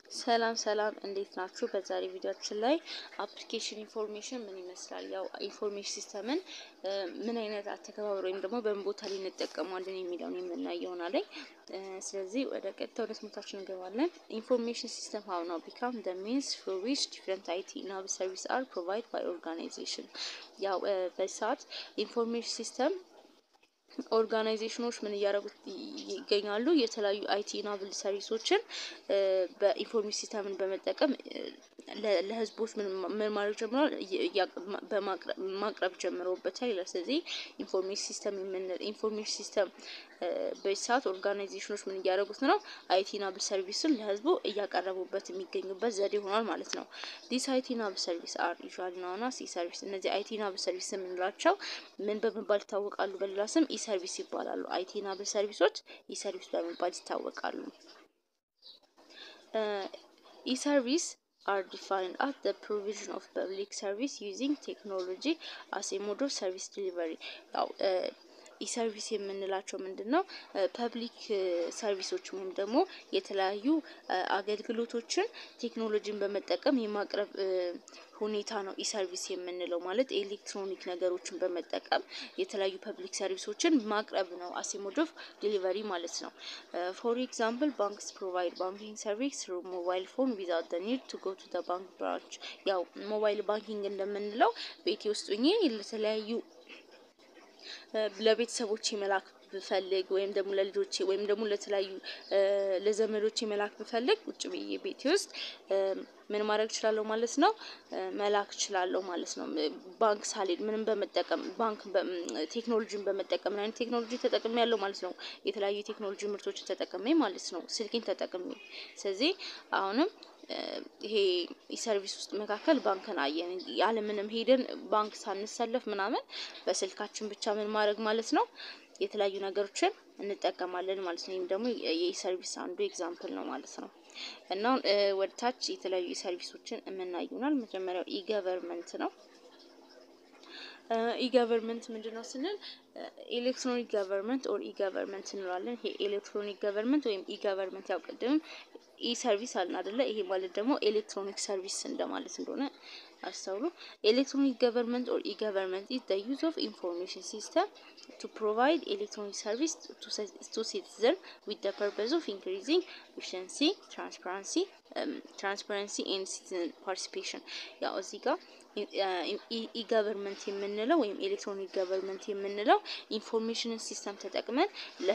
ሰላም ሰላም እንዴት ናችሁ? በዛሬ ቪዲዮችን ላይ አፕሊኬሽን ኢንፎርሜሽን ምን ይመስላል፣ ያው ኢንፎርሜሽን ሲስተምን ምን አይነት አተገባበር ወይም ደግሞ በምን ቦታ ላይ እንጠቀማለን የሚለውን የምናየው ይሆናል። ስለዚህ ወደ ቀጥታ ወደ ትምህርታችን እንገባለን። ኢንፎርሜሽን ሲስተም ሀው ነው ቢካም ደ ሚንስ ፎር ዊች ዲፍረንት አይቲ ናብ ሰርቪስ አር ፕሮቫይድ ባይ ኦርጋናይዜሽን። ያው በዚህ ሰዓት ኢንፎርሜሽን ሲስተም ኦርጋናይዜሽኖች ምን እያደረጉት ይገኛሉ? የተለያዩ አይቲ ናብል ሰርቪሶችን በኢንፎርሜሽን ሲስተምን በመጠቀም ለህዝቦች ምን ማድረግ ጀምረዋል? ማቅረብ ጀምረውበታል ይላል። ስለዚህ ኢንፎርሜሽን ሲስተም የምንል ኢንፎርሜሽን ሲስተም በዚህ ሰዓት ኦርጋናይዜሽኖች ምን እያደረጉት ነው? አይቲ ናብል ሰርቪስን ለህዝቡ እያቀረቡበት የሚገኙበት ዘዴ ሆኗል ማለት ነው። ዲስ አይቲ ናብል ሰርቪስ አር ዩዥዋሊ ናውና ሲ ሰርቪስ። እነዚህ አይቲ ናብል ሰርቪስ የምንላቸው ምን በመባል ይታወቃሉ? በሌላ ስም ኢ ሰርቪስ ይባላሉ። አይቲ ናብል ሰርቪሶች ኢ ሰርቪስ በመባል ይታወቃሉ። ኢ ሰርቪስ are defined as the provision of public service using technology as a mode of service delivery ያው ኢሰርቪስ የምንላቸው ምንድን ነው? ፐብሊክ ሰርቪሶች ወይም ደግሞ የተለያዩ አገልግሎቶችን ቴክኖሎጂን በመጠቀም የማቅረብ ሁኔታ ነው ኢሰርቪስ የምንለው። ማለት ኤሌክትሮኒክ ነገሮችን በመጠቀም የተለያዩ ፐብሊክ ሰርቪሶችን ማቅረብ ነው። አሴ ሞድ ኦፍ ዲሊቨሪ ማለት ነው። ፎር ኤግዛምፕል ባንክስ ፕሮቫይድ ባንኪንግ ሰርቪስ ትሩ ሞባይል ፎን ዊዛውት ዘ ኒድ ቱ ጎ ቱ ዘ ባንክ ብራንች። ያው ሞባይል ባንኪንግ እንደምንለው ቤቴ ውስጥ ሆኜ ለተለያዩ ለቤተሰቦቼ መላክ ብፈልግ ወይም ደግሞ ለልጆቼ ወይም ደግሞ ለተለያዩ ለዘመዶቼ መላክ ብፈልግ ውጭ ብዬ ቤቴ ውስጥ ምን ማድረግ እችላለሁ ማለት ነው፣ መላክ እችላለሁ ማለት ነው። ባንክ ሳልሄድ ምንም በመጠቀም ባንክ ቴክኖሎጂን በመጠቀም ምን አይነት ቴክኖሎጂ ተጠቅሜ ያለው ማለት ነው፣ የተለያዩ ቴክኖሎጂ ምርቶችን ተጠቅሜ ማለት ነው፣ ስልኬን ተጠቅሜ። ስለዚህ አሁንም ይሄ ሰርቪስ ውስጥ መካከል ባንክን አየን። ያለምንም ሄደን ባንክ ሳንሰለፍ ምናምን በስልካችን ብቻ ምን ማድረግ ማለት ነው የተለያዩ ነገሮችን እንጠቀማለን ማለት ነው። ይህም ደግሞ የሰርቪስ አንዱ ኤግዛምፕል ነው ማለት ነው። እና ወደ ታች የተለያዩ ሰርቪሶችን የምናይ ይሆናል። መጀመሪያው ኢገቨርንመንት ነው። ኢገቨርንመንት ምንድን ነው ስንል ኤሌክትሮኒክ ገቨርንመንት ኦር ኢገቨርንመንት እንለዋለን። ይሄ ኤሌክትሮኒክ ገቨርንመንት ወይም ኢገቨርንመንት ያው ቅድም ኢ ሰርቪስ አልን አይደለ? ይሄ ማለት ደግሞ ኤሌክትሮኒክ ሰርቪስ እንደማለት እንደሆነ አስተውሉ። ኤሌክትሮኒክ ገቨርንመንት ኦር ኢገቨርንመንት ኢዝ ዘ ዩዝ ኦፍ ኢንፎርሜሽን ሲስተም ቱ ፕሮቫይድ ኤሌክትሮኒክ ሰርቪስ ቱ ሲቲዘን ዊዝ ዘ ፐርፐዝ ኦፍ ኢንክሪዚንግ ኤፊሽንሲ ትራንስፓረንሲ ትራንስፓረንሲ ኤንድ ሲቲዘን ፓርቲሲፔሽን። ያው እዚህ ጋር ኢገቨርንመንት የምንለው ወይም ኤሌክትሮኒክ ገቨርንመንት የምንለው ኢንፎርሜሽንን ሲስተም ተጠቅመን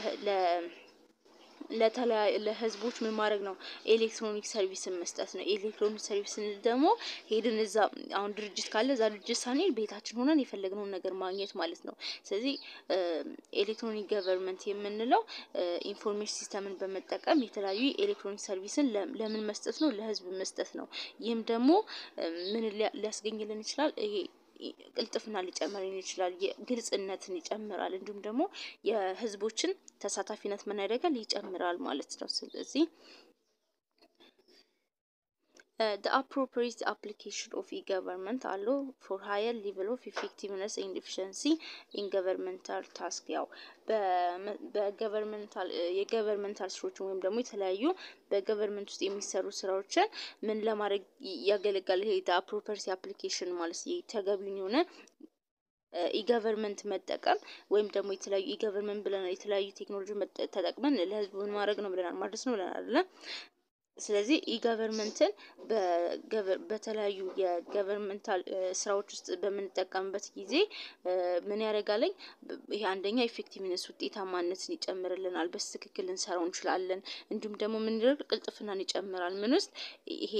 ለተለያዩ ለህዝቦች ምን ማድረግ ነው? ኤሌክትሮኒክ ሰርቪስን መስጠት ነው። ኤሌክትሮኒክ ሰርቪስ ስንል ደግሞ ሄድን እዛ አሁን ድርጅት ካለ እዛ ድርጅት ሳንሄድ ቤታችን ሆነን የፈለግነውን ነገር ማግኘት ማለት ነው። ስለዚህ ኤሌክትሮኒክ ገቨርንመንት የምንለው ኢንፎርሜሽን ሲስተምን በመጠቀም የተለያዩ ኤሌክትሮኒክ ሰርቪስን ለምን መስጠት ነው? ለህዝብ መስጠት ነው። ይህም ደግሞ ምን ሊያስገኝልን ይችላል? ይሄ ቅልጥፍና ሊጨምርን ይችላል። ግልጽነትን ይጨምራል። እንዲሁም ደግሞ የህዝቦችን ተሳታፊነት ምን ያደርጋል? ይጨምራል ማለት ነው። ስለዚህ the appropriate application of e-government allow for higher level of effectiveness and efficiency in governmental task ያው በገቨርንመንታል የገቨርንመንታል ስራዎችን ወይም ደግሞ የተለያዩ በገቨርንመንት ውስጥ የሚሰሩ ስራዎችን ምን ለማድረግ ያገለግላል? ይሄ አፕሮፐርቲ አፕሊኬሽን ማለት ተገቢውን የሆነ ኢገቨርንመንት መጠቀም ወይም ደግሞ የተለያዩ ኢገቨርንመንት ብለናል። የተለያዩ ቴክኖሎጂ ተጠቅመን ለህዝቡ ምን ማድረግ ነው ብለናል? ማድረስ ነው ብለናል አይደለ? ስለዚህ ኢገቨርንመንትን በተለያዩ የገቨርንመንታል ስራዎች ውስጥ በምንጠቀምበት ጊዜ ምን ያደርጋለኝ? ይሄ አንደኛ ኢፌክቲቭነስ ውጤታማነትን ይጨምርልናል። በትክክል ልንሰራው እንችላለን። እንዲሁም ደግሞ ምን ይደረግ? ቅልጥፍናን ይጨምራል። ምን ውስጥ ይሄ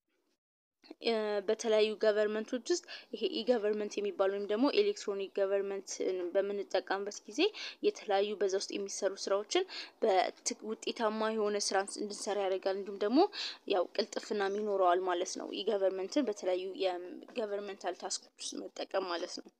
በተለያዩ ገቨርንመንቶች ውስጥ ይሄ ኢገቨርንመንት የሚባሉ ወይም ደግሞ ኤሌክትሮኒክ ገቨርንመንት በምንጠቀምበት ጊዜ የተለያዩ በዛ ውስጥ የሚሰሩ ስራዎችን ውጤታማ የሆነ ስራ እንድንሰራ ያደርጋል። እንዲሁም ደግሞ ያው ቅልጥፍናም ይኖረዋል ማለት ነው። ኢገቨርንመንትን በተለያዩ የገቨርንመንታል ታስኮች ውስጥ መጠቀም ማለት ነው።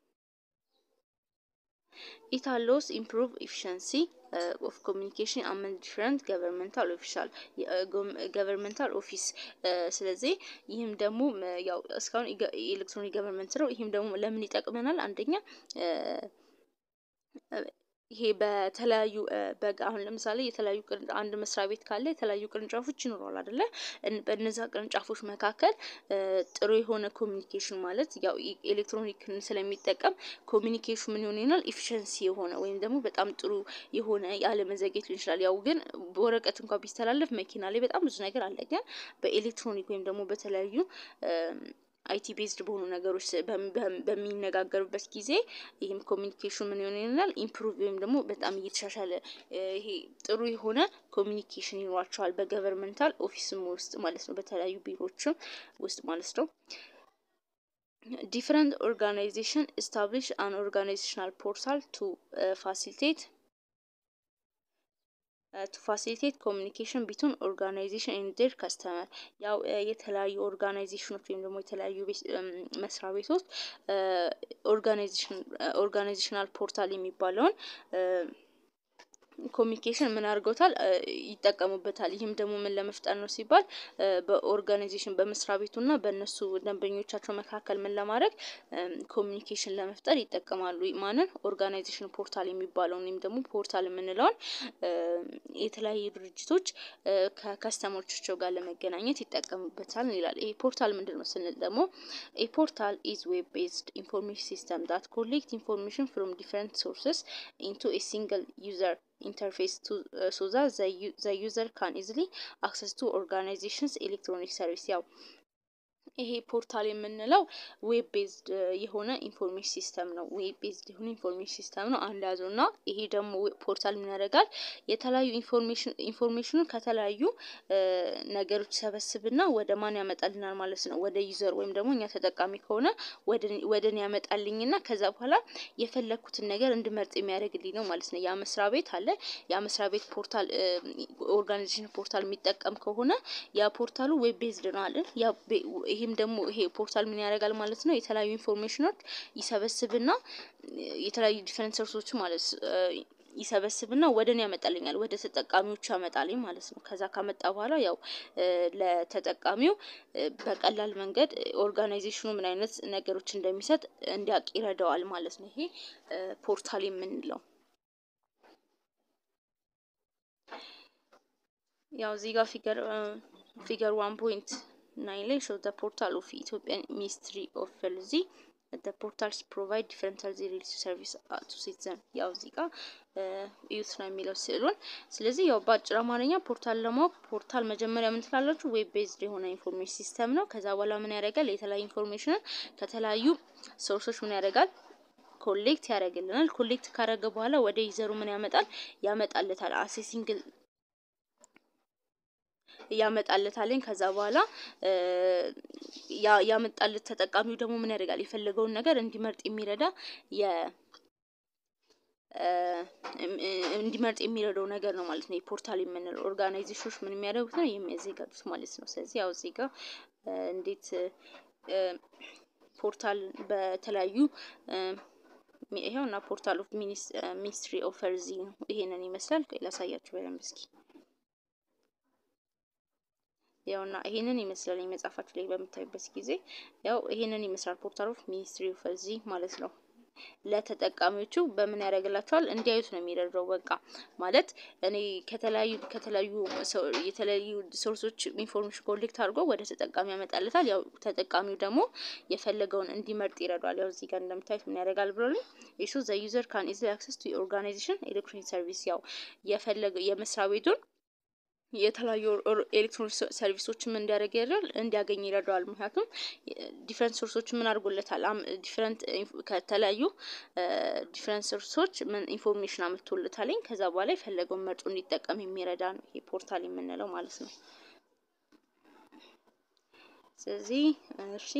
ኢት አሎውስ ኢምፕሩቭ ኤፊሽንሲ ኦፍ ኮሚኒኬሽን አመንግ ዲፍረንት ገቨርንመንታል ኦፊሻል ገቨርንመንታል ኦፊስ። ስለዚህ ይህም ደግሞ ያው እስካሁን ኤሌክትሮኒክ ገቨርንመንት ነው። ይህም ደግሞ ለምን ይጠቅመናል? አንደኛ ይሄ በተለያዩ በጋ አሁን ለምሳሌ የተለያዩ አንድ መስሪያ ቤት ካለ የተለያዩ ቅርንጫፎች ይኖረዋል አይደለ? በእነዛ ቅርንጫፎች መካከል ጥሩ የሆነ ኮሚኒኬሽን ማለት ያው ኤሌክትሮኒክን ስለሚጠቀም ኮሚኒኬሽን ምን ይሆናል ኢፊሸንሲ የሆነ ወይም ደግሞ በጣም ጥሩ የሆነ ያለመዘግየት ሊሆን ይችላል። ያው ግን በወረቀት እንኳን ቢስተላለፍ መኪና ላይ በጣም ብዙ ነገር አለ። ግን በኤሌክትሮኒክ ወይም ደግሞ በተለያዩ አይቲ ቤዝድ በሆኑ ነገሮች በሚነጋገሩበት ጊዜ ይህም ኮሚኒኬሽን ምን ይሆን ይሆናል ኢምፕሩቭ ወይም ደግሞ በጣም እየተሻሻለ ይሄ ጥሩ የሆነ ኮሚኒኬሽን ይኖራቸዋል በገቨርንመንታል ኦፊስም ውስጥ ማለት ነው፣ በተለያዩ ቢሮዎችም ውስጥ ማለት ነው። ዲፍረንት ኦርጋናይዜሽን ኤስታብሊሽ አን ኦርጋናይዜሽናል ፖርታል ቱ ፋሲሊቴት ቱ ፋሲሊቴት ኮሚኒኬሽን ቢቱን ኦርጋናይዜሽን ኤንድ ዴር ከስተመር ያው የተለያዩ ኦርጋናይዜሽኖች ወይም ደግሞ የተለያዩ መስሪያ ቤቶች ኦርጋናይዜሽናል ፖርታል የሚባለውን ኮሚኒኬሽን ምን አድርገውታል ይጠቀሙበታል። ይህም ደግሞ ምን ለመፍጠር ነው ሲባል በኦርጋናይዜሽን በመስሪያ ቤቱና በእነሱ ደንበኞቻቸው መካከል ምን ለማድረግ ኮሚኒኬሽን ለመፍጠር ይጠቀማሉ። ማንን ኦርጋናይዜሽን ፖርታል የሚባለውን ወይም ደግሞ ፖርታል የምንለውን የተለያዩ ድርጅቶች ከከስተመሮቻቸው ጋር ለመገናኘት ይጠቀሙበታል ይላል። ይሄ ፖርታል ምንድን ነው ስንል ደግሞ ኤ ፖርታል ኢዝ ዌብ ቤዝድ ኢንፎርሜሽን ሲስተም ዳት ኮሌክት ኢንፎርሜሽን ፍሮም ዲፍረንት ሶርስስ ኢንቱ ኤ ሲንግል ዩዘር ኢንተርፌስ ሶ ዛት ዘ ዩዘር ካን ኢዝሊ አክሰስ ቱ ኦርጋናይዜሽንስ ኤሌክትሮኒክ ሰርቪስ ያው ይሄ ፖርታል የምንለው ዌብ ቤዝድ የሆነ ኢንፎርሜሽን ሲስተም ነው። ዌብ ቤዝድ የሆነ ኢንፎርሜሽን ሲስተም ነው አንድ ያዘው እና ይሄ ደግሞ ፖርታል ምን ያደርጋል የተለያዩ ኢንፎርሜሽን ኢንፎርሜሽኑን ከተለያዩ ነገሮች ሰበስብና ወደ ማን ያመጣልናል ማለት ነው። ወደ ዩዘር ወይም ደግሞ እኛ ተጠቃሚ ከሆነ ወደ እኔ ያመጣልኝና ከዛ በኋላ የፈለግኩትን ነገር እንድመርጥ የሚያደርግልኝ ነው ማለት ነው። ያ መስሪያ ቤት አለ ያ መስሪያ ቤት ፖርታል ኦርጋናይዜሽን ፖርታል የሚጠቀም ከሆነ ያ ፖርታሉ ዌብ ቤዝድ ነው አለን ያ ይህም ደግሞ ይሄ ፖርታል ምን ያደርጋል ማለት ነው። የተለያዩ ኢንፎርሜሽኖች ይሰበስብና የተለያዩ ዲፈረንት ሶርሶች ማለት ይሰበስብና ወደ እኔ ያመጣልኛል ወደ ተጠቃሚዎቹ ያመጣልኝ ማለት ነው። ከዛ ካመጣ በኋላ ያው ለተጠቃሚው በቀላል መንገድ ኦርጋናይዜሽኑ ምን አይነት ነገሮች እንደሚሰጥ እንዲያውቅ ይረዳዋል ማለት ነው። ይሄ ፖርታል የምንለው ያው እዚህ ጋር ፊገር ፊገር ዋን ፖይንት ናይን ላይ ሾው ዘ ፖርታል ኦፍ ኢትዮጵያን ሚኒስትሪ ኦፍ ሄልዝ ዘ ፖርታልስ ፕሮቫይድ ዲፈረንት ሄልዝ ሪሌቲቭ ሰርቪስ ቱ ሲቲዘን ያው እዚህ ጋር እዩት ነው የሚለው ስዕሉን። ስለዚህ ያው በአጭር አማርኛ ፖርታል ለማወቅ ፖርታል መጀመሪያ ምን ትላላችሁ? ዌብ ቤዝድ የሆነ ኢንፎርሜሽን ሲስተም ነው። ከዛ በኋላ ምን ያደርጋል? የተለያዩ ኢንፎርሜሽንን ከተለያዩ ሶርሶች ምን ያደርጋል ኮሌክት ያደርግልናል። ኮሌክት ካደረገ በኋላ ወደ ዩዘሩ ምን ያመጣል? ያመጣለታል አሴ ሲንግል ያመጣለታለኝ ከዛ በኋላ ያመጣለት ተጠቃሚው ደግሞ ምን ያደርጋል? የፈለገውን ነገር እንዲመርጥ የሚረዳ የ እንዲመርጥ የሚረዳው ነገር ነው ማለት ነው። የፖርታል የምንለው ኦርጋናይዜሽኖች ምን የሚያደርጉት ነው የሚያዘጋጁት ማለት ነው። ስለዚህ ያው እዚህ ጋር እንዴት ፖርታል በተለያዩ ይሄው እና ፖርታል ኦፍ ሚኒስትሪ ኦፍ ሄልዝ ነው። ይሄንን ይመስላል። ላሳያችሁ በደንብ እስኪ ያውና ይሄንን ይመስላል መጽሐፋችሁ ላይ በምታዩበት ጊዜ ያው ይሄንን ይመስላል ፖርታል ኦፍ ሚኒስትሪ ኦፍ ሄልዝ ማለት ነው። ለተጠቃሚዎቹ በምን ያደርግላቸዋል እንዲያዩት ነው የሚረዳው። በቃ ማለት እኔ ከተለያዩ ከተለያዩ የተለያዩ ሶርሶች ኢንፎርሜሽን ኮሌክት አድርጎ ወደ ተጠቃሚ ያመጣለታል። ያው ተጠቃሚው ደግሞ የፈለገውን እንዲመርጥ ይረዳዋል። ያው እዚህ ጋር እንደምታዩት ምን ያደርጋል ብሎልኝ ኢሹ ዘ ዩዘር ካን ኢዝሊ አክሰስ ቱ ኦርጋናይዜሽን ኤሌክትሮኒክ ሰርቪስ ያው የፈለገ የመስሪያ ቤቱን የተለያዩ ኤሌክትሮኒክ ሰርቪሶችን እንዲያደርግ ይረዳል እንዲያገኝ ይረዳዋል። ምክንያቱም ዲፍረንት ሶርሶች ምን አድርጎለታል ዲፍረንት ከተለያዩ ዲፍረንት ሶርሶች ምን ኢንፎርሜሽን አመጥቶለታለኝ ከዛ በኋላ የፈለገውን መርጦ እንዲጠቀም የሚረዳ ነው ይሄ ፖርታል የምንለው ማለት ነው። ስለዚህ እሺ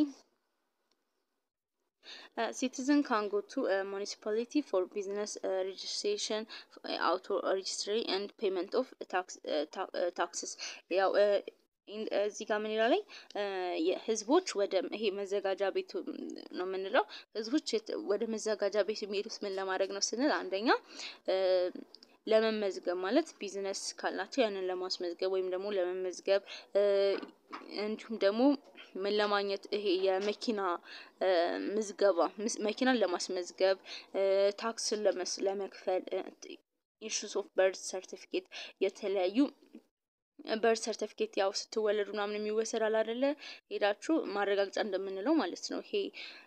citizen can go to a municipality for business uh, registration, uh, auto registry and payment of tax, uh, ta taxes ያው እዚህ ጋር ምን ይላለኝ ህዝቦች ወደ ይሄ መዘጋጃ ቤቱ ነው የምንለው። ህዝቦች ወደ መዘጋጃ ቤት የሚሄዱት ምን ለማድረግ ነው ስንል አንደኛ ለመመዝገብ ማለት ቢዝነስ ካላቸው ያንን ለማስመዝገብ ወይም ደግሞ ለመመዝገብ እንዲሁም ደግሞ ምን ለማግኘት ይሄ የመኪና ምዝገባ መኪናን ለማስመዝገብ ታክስን ለመክፈል ኢሹስ ኦፍ በርዝ ሰርቲፊኬት የተለያዩ በርዝ ሰርቲፊኬት ያው ስትወለዱ ምናምን የሚወሰዳል አይደለ? ሄዳችሁ ማረጋገጫ እንደምንለው ማለት ነው። ይሄ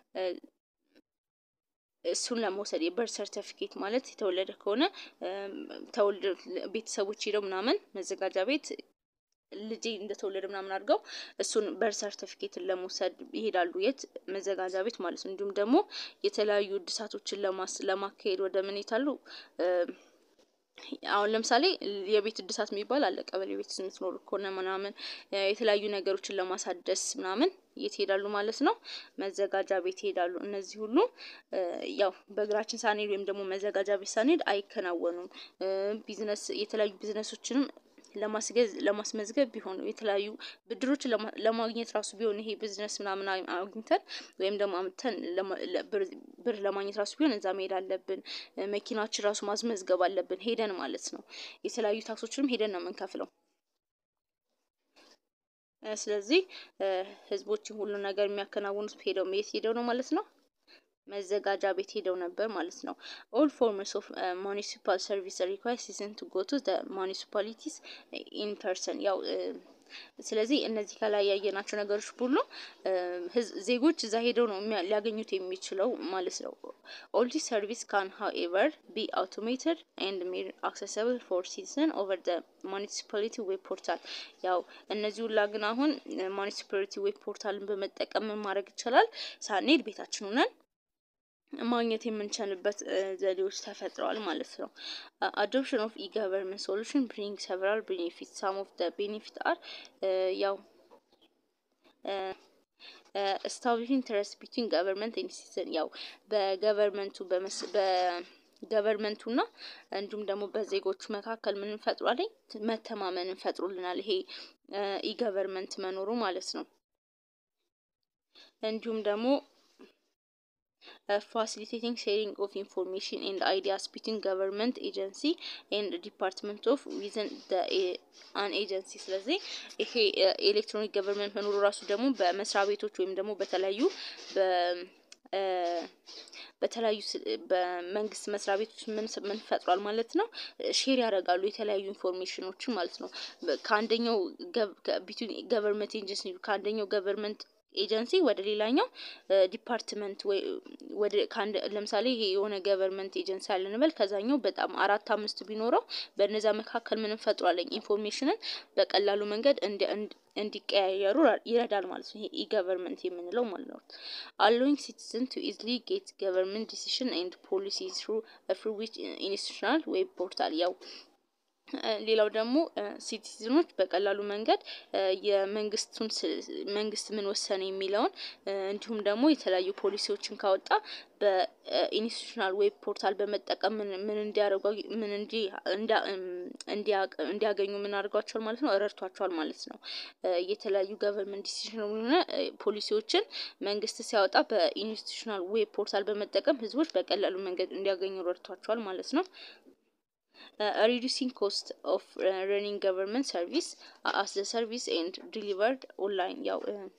እሱን ለመውሰድ የበርዝ ሰርቲፊኬት ማለት የተወለደ ከሆነ ተወልደ ቤተሰቦች ሄደው ምናምን መዘጋጃ ቤት ልጄ እንደተወለደ ምናምን አድርገው እሱን በርዝ ሰርቲፊኬትን ለመውሰድ ይሄዳሉ። የት መዘጋጃ ቤት ማለት ነው። እንዲሁም ደግሞ የተለያዩ እድሳቶችን ለማካሄድ ወደ ምን ይታሉ አሁን ለምሳሌ የቤት እድሳት የሚባል አለ። ቀበሌ ቤት የምትኖሩ ከሆነ ምናምን የተለያዩ ነገሮችን ለማሳደስ ምናምን የት ይሄዳሉ ማለት ነው? መዘጋጃ ቤት ይሄዳሉ። እነዚህ ሁሉ ያው በእግራችን ሳንሄድ ወይም ደግሞ መዘጋጃ ቤት ሳንሄድ አይከናወኑም። ቢዝነስ የተለያዩ ቢዝነሶችንም ለማስገዝ ለማስመዝገብ ቢሆን የተለያዩ ብድሮችን ለማግኘት ራሱ ቢሆን ይሄ ቢዝነስ ምናምን አግኝተን ወይም ደግሞ አምጥተን ብር ለማግኘት ራሱ ቢሆን እዛ መሄድ አለብን። መኪናችን ራሱ ማስመዝገብ አለብን ሄደን ማለት ነው። የተለያዩ ታክሶችንም ሄደን ነው የምንከፍለው። ስለዚህ ህዝቦችን ሁሉ ነገር የሚያከናውኑት ሄደው የት ሄደው ነው ማለት ነው መዘጋጃ ቤት ሄደው ነበር ማለት ነው። ኦል ፎርምስ ኦፍ ሙኒሲፓል ሰርቪስ ሪኳይር ሲዝን ቱ ጎ ቱ ሙኒሲፓሊቲስ ኢን ፐርሰን ያው ስለዚህ እነዚህ ከላይ ያየናቸው ነገሮች ሁሉ ዜጎች እዛ ሄደው ነው ሊያገኙት የሚችለው ማለት ነው። ኦል ዲስ ሰርቪስ ካን ሃውኤቨር ቢ አውቶሜትድ ኤንድ ሜድ አክሰሰብል ፎር ሲቲዘን ኦቨር ደ ሙኒሲፓሊቲ ዌብ ፖርታል። ያው እነዚህ ሁላ ግን አሁን ሙኒሲፓሊቲ ዌብ ፖርታልን በመጠቀም ማድረግ ይቻላል። ሳንሄድ ቤታችን ሆነን ማግኘት የምንችልበት ዘዴዎች ተፈጥረዋል ማለት ነው። አዶፕሽን ኦፍ ኢ ገቨርንመንት ሶሉሽን ብሪንግ ሰቨራል ቤኔፊት ሳም ኦፍ ደ ቤኔፊት አር ያው ስታብሊሽን ትረስት ቢትዊን ገቨርንመንት ኤንድ ሲቲዘን ያው በገቨርንመንቱ በገቨርንመንቱና እንዲሁም ደግሞ በዜጎቹ መካከል ምን እንፈጥሯለኝ መተማመን እንፈጥሩልናል። ይሄ ኢ ገቨርንመንት መኖሩ ማለት ነው። እንዲሁም ደግሞ ፋሲሊቴቲንግ ሼሪንግ ኦፍ ኢንፎርሜሽን ኤንድ አይዲያስ ቢትዊን ገቨርንመንት ኤጀንሲ ኤንድ ዲፓርትመንት ኦፍ ዊዝን አን ኤጀንሲ። ስለዚህ ይሄ ኤሌክትሮኒክ ገቨርንመንት መኖሩ ራሱ ደግሞ በመስሪያ ቤቶች ወይም ደግሞ በተለያዩ በተለያዩ በመንግስት መስሪያ ቤቶች ምን ምን ፈጥሯል ማለት ነው ሼር ያደርጋሉ የተለያዩ ኢንፎርሜሽኖችን ማለት ነው። ከአንደኛው ገቨርንመንት ኤጀንሲ ከአንደኛው ገቨርንመንት ኤጀንሲ ወደ ሌላኛው ዲፓርትመንት ወይ ወደ ከአንድ ለምሳሌ ይሄ የሆነ ገቨርንመንት ኤጀንሲ አለ እንበል ከዛኛው በጣም አራት አምስት ቢኖረው በእነዛ መካከል ምን እንፈጥሯለን ኢንፎርሜሽንን በቀላሉ መንገድ እንዲቀያየሩ ይረዳል ማለት ነው። ይሄ ኢ ገቨርንመንት የምንለው ማለት ነው። አሎዊንግ ሲቲዝን ቱ ኢዝሊ ጌት ገቨርንመንት ዲሲሽን ኤንድ ፖሊሲ ትሩ ፍሩ ዊች ኢንስቲቱሽናል ዌብ ፖርታል ያው ሌላው ደግሞ ሲቲዝኖች በቀላሉ መንገድ የመንግስቱን መንግስት ምን ወሰነ የሚለውን እንዲሁም ደግሞ የተለያዩ ፖሊሲዎችን ካወጣ በኢንስቲቱሽናል ዌብ ፖርታል በመጠቀም ምን እንዲያደርጉ ምን እንዲያገኙ ምን አድርጓቸዋል ማለት ነው ረድቷቸዋል ማለት ነው። የተለያዩ ገቨርንመንት ዲሲሽን ሆነ ፖሊሲዎችን መንግስት ሲያወጣ በኢንስቲቱሽናል ዌብ ፖርታል በመጠቀም ህዝቦች በቀላሉ መንገድ እንዲያገኙ ረድቷቸዋል ማለት ነው። ሪዲዩሲንግ ኮስት ኦፍ ረኒንግ ገቨርንመንት ሰርቪስ አስ ዘ ሰርቪስ ኤንድ ዲሊቨርድ ኦንላይን ያው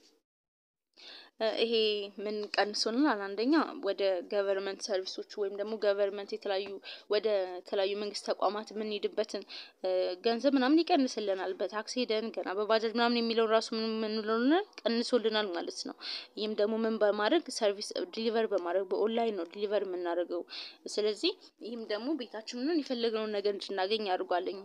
ይሄ ምን ቀንሶልናል? አንደኛ ወደ ገቨርንመንት ሰርቪሶች ወይም ደግሞ ገቨርንመንት የተለያዩ ወደ ተለያዩ መንግስት ተቋማት የምንሄድበትን ገንዘብ ምናምን ይቀንስልናል። በታክሲ ሄደን ገና በባጃጅ ምናምን የሚለውን ራሱ ምን ምንለውናል ቀንሶልናል ማለት ነው። ይህም ደግሞ ምን በማድረግ ሰርቪስ ዲሊቨር በማድረግ በኦንላይን ነው ዲሊቨር የምናደርገው። ስለዚህ ይህም ደግሞ ቤታችንን የፈለግነውን ነገር እንድናገኝ አድርጓለኝ።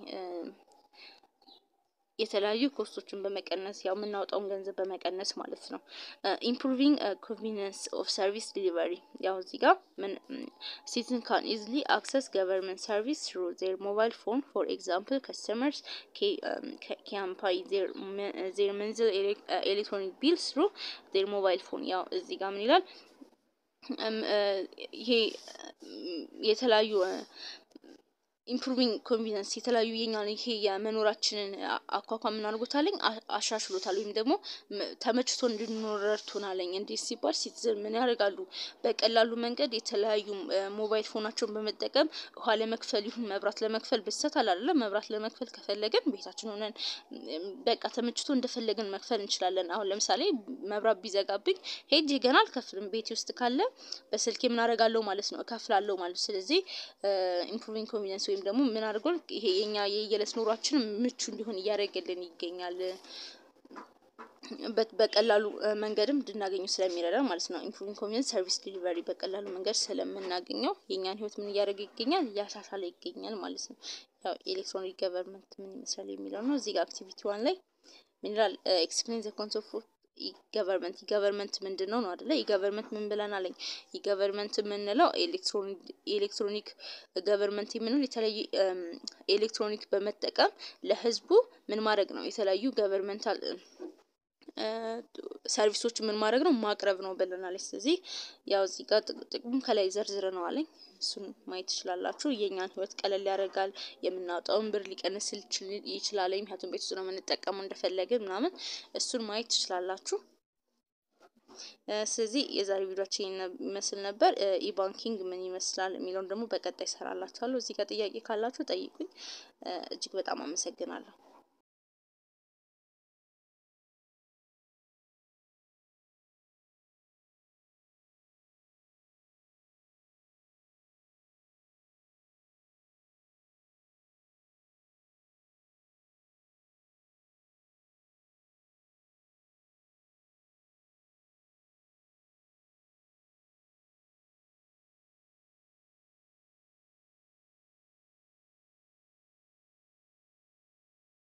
የተለያዩ ኮስቶችን በመቀነስ ያው የምናወጣውን ገንዘብ በመቀነስ ማለት ነው። ኢምፕሩቪንግ ኮንቪኒየንስ ኦፍ ሰርቪስ ዲሊቨሪ ያው እዚህ ጋር ምን ሲቲዝን ካን ኢዝሊ አክሰስ ገቨርንመንት ሰርቪስ ትሩ ዜር ሞባይል ፎን ፎር ኤግዛምፕል ከስተመርስ ካን ፓይ ዜር መንዝል ኤሌክትሮኒክ ቢልስ ትሩ ዜር ሞባይል ፎን ያው እዚህ ጋር ምን ይላል? ይሄ የተለያዩ ኢምፕሩቪንግ ኮንቪነንስ የተለያዩ የኛ ይሄ የመኖራችንን አኳኳ ምን አድርጎታለኝ አሻሽሎታል፣ ወይም ደግሞ ተመችቶ እንድንኖር ረድቶናለኝ። እንዴት ሲባል ሲቲዝን ምን ያደርጋሉ? በቀላሉ መንገድ የተለያዩ ሞባይል ፎናቸውን በመጠቀም ውሃ ለመክፈል ይሁን መብራት ለመክፈል ብሰት አላለ መብራት ለመክፈል ከፈለግን ቤታችን ሆነን በቃ ተመችቶ እንደፈለግን መክፈል እንችላለን። አሁን ለምሳሌ መብራት ቢዘጋብኝ ሄጅ ገና አልከፍልም። ቤቴ ውስጥ ካለ በስልኬ ምን አደርጋለሁ ማለት ነው እከፍላለሁ ማለት። ስለዚህ ኢምፕሩቪንግ ኮንቪኒየንስ ወይም ደግሞ ምን አድርጎን ይሄ የኛ የየዕለት ኑሯችን ምቹ እንዲሆን እያደረገልን ይገኛል። በቀላሉ መንገድም እንድናገኙ ስለሚረዳ ማለት ነው። ኢምፕሩቪንግ ኮንቪኒየንስ ሰርቪስ ዲሊቨሪ በቀላሉ መንገድ ስለምናገኘው የእኛን ህይወት ምን እያደረገ ይገኛል? እያሻሻለ ይገኛል ማለት ነው። ያው ኤሌክትሮኒክ ገቨርንመንት ምን ይመስላል የሚለው ነው። እዚህ ጋር አክቲቪቲ ዋን ላይ ምን ይላል? ኤክስፕሌን ዘ ኮንሰፕት ኦፍ ገቨርንመንት ገቨርንመንት ምንድን ነው ነው አደለ? የገቨርንመንት ምን ብለን አለኝ? የገቨርንመንት የምንለው ኤሌክትሮኒክ ገቨርንመንት የምንለው የተለያዩ ኤሌክትሮኒክ በመጠቀም ለህዝቡ ምን ማድረግ ነው? የተለያዩ ገቨርንመንታል ሰርቪሶች ምን ማድረግ ነው? ማቅረብ ነው ብለናል። ስለዚህ ያው እዚህ ጋር ጥቅሙም ከላይ ዘርዝር ነው አለኝ። እሱን ማየት ትችላላችሁ። የእኛን ህይወት ቀለል ያደርጋል። የምናወጣውን ብር ሊቀንስ ይችላል። ምክንያቱም ቤት ውስጥ ነው የምንጠቀመው እንደፈለግን ምናምን፣ እሱን ማየት ትችላላችሁ። ስለዚህ የዛሬ ቪዲዮችን ይመስል ነበር። ኢባንኪንግ ምን ይመስላል የሚለውን ደግሞ በቀጣይ ሰራላችኋለሁ። እዚህ ጋር ጥያቄ ካላችሁ ጠይቁኝ። እጅግ በጣም አመሰግናለሁ።